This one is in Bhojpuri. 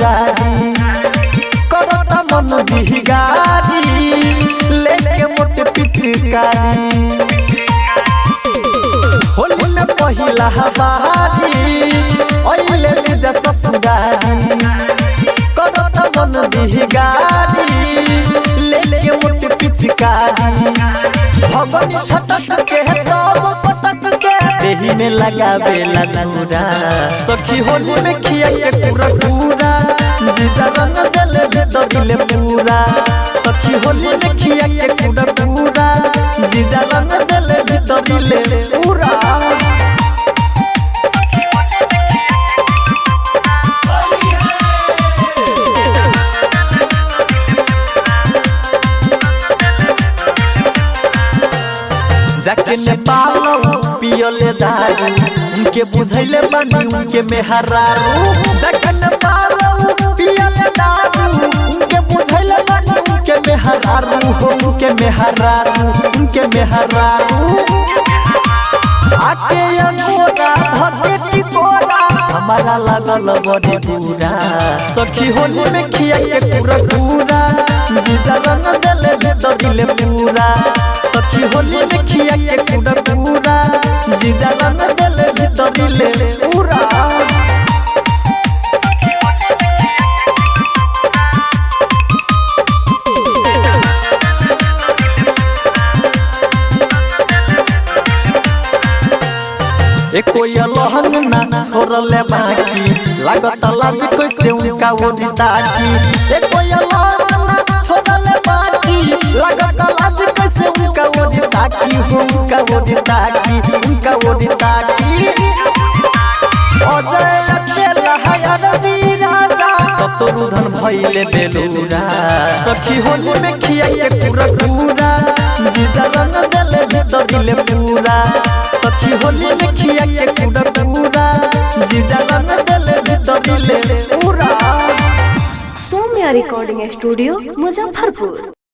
ससुरारी करता मन बिगारी लेके मोट पिचकारी होली में पहिला बारी ओइले जा ससुरारी करता मन बिगारी लेके मोट पिचकारी भगवान छटक के तब पटक के देही में लगावेला नूरा सखी होली में खिया के पूरा पूरा जीजा रंग देले भीतरिले पूरा सखी होली में खिया के पूरा पूरा जीजा रंग देले भीतरिले पूरा जाके नेपाल पियले दारू उनके बुझैले बानी उनके मेहरारू जाके नेपाल पियले दारू उनके बुझैले बानी उनके मेहरारू हो उनके मेहरारू उनके मेहरारू आके अनोरा धके टिकोरा हमारा लगल बड़ी पूरा सखी होली में खिया के पूरा पूरा जीजा रंग देले भीतरिले पूरा सखी होली में खिया के पूरा पूरा जीजा रंग देले भीतरिले पूरा एको लहंग ना छोड़ले बाकी लागत लाज कैसे उनका ओरी ताकी एको लहंग ना छोड़ले बाकी लागत लाज कैसे उनका ओरी ताकी हो उनका ओरी ताकी उनका ओरी ताकी अजय अकेला हयर राजा शत्रुधन भइले बेलुरा सखी होली में खिया के पूरा पूरा जीजा रंग देले भीतरिले पूरा सखी होली में खिया के पूरा पूरा जीजा रंग देले भीतरिले पूरा सौम्या रिकॉर्डिंग स्टूडियो मुजफ्फरपुर